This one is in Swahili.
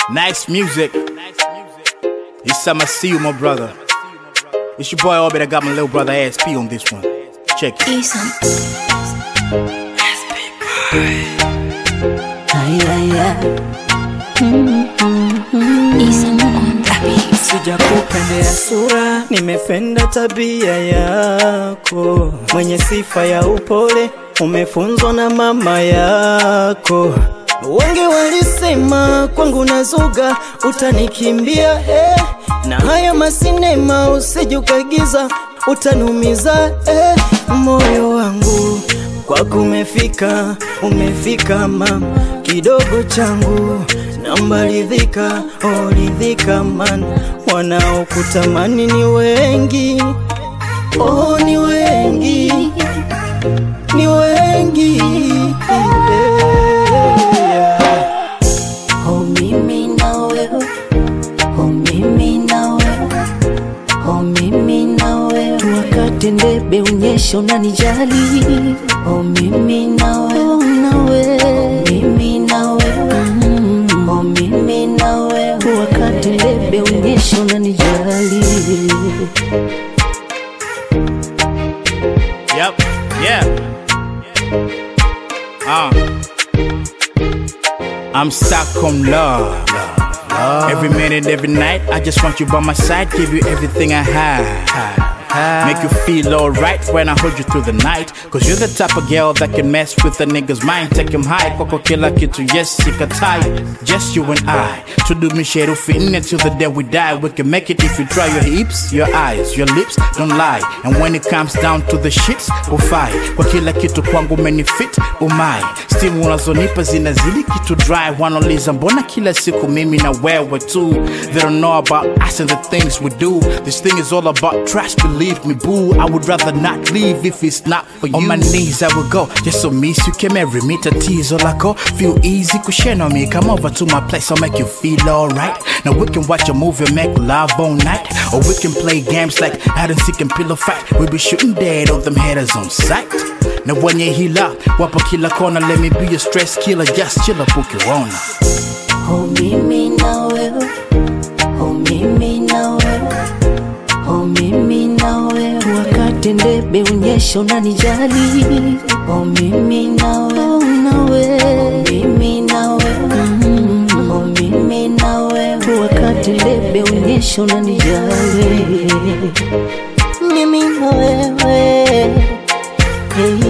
Nice music. It's time I see you, my brother. It's your boy Orbit. I got my little brother ASP on this one. Check it. Isam. Ay, ay, ay. Isam on the beat. Sija kupendea sura, nimependa tabia yako, mwenye sifa ya upole, umefunzwa na mama yako. Wengi walisema kwangu nazuga, utanikimbia eh. Na haya masinema usije ukaigiza, utanumiza eh. Moyo wangu kwako umefika, umefika mama, kidogo changu namba ridhika, oh ridhika man, wanaokutamani ni wengi, oh ni wengi, ni wengi yeah. Oh mimi na wewe. Oh mimi na wewe. Oh mimi na wewe. Wakati ndebe unyesha unanijali, Oh mimi na wewe. oh na wewe Mimi na wewe. Oh mimi na wewe. wakati ndebe unyesha unanijali. Yep. Yeah. Uh. I'm stuck on love. Every minute, every night, I just want you by my side, give you everything I have. Make you feel alright when I hold you through the night. Cause you're the type of girl that can mess with a nigga's mind. Take him high, kwako kila kitu, yes, sikatai. Just you and I. Tudumishe rufi until the day we die. We can make it if you try your hips, your eyes, your lips, don't lie. And when it comes down to the shits, ufai. Kwa kila kitu kwangu menifit, umai. Stimu unazonipa zinazidi kitu dry. Wanauliza mbona kila siku mimi na wewe tu. They don't know about us and the things we do. This thing is all about trust, believe me, boo. I would rather not leave if it's not for you. On my knees I will go, just so miss you can marry me. Tatizo lako, feel easy, kushare on me. Come over to my place, I'll make you feel alright. Now we can watch a movie and make love all night. Or we can play games like hide and seek and pillow fight. We be shooting dead of them haters on sight. Na wenye hila, wapo kila kona, let me be your stress killer, just chill up ukiona. Oh mimi na wewe. Oh mimi na wewe. Oh mimi na wewe. Wakati ndebe unyesha unanijali, Oh mimi na wewe. oh na wewe Mimi na wewe. Oh mimi na wewe. wakati ndebe unyesha unanijali, mimi na wewe hey.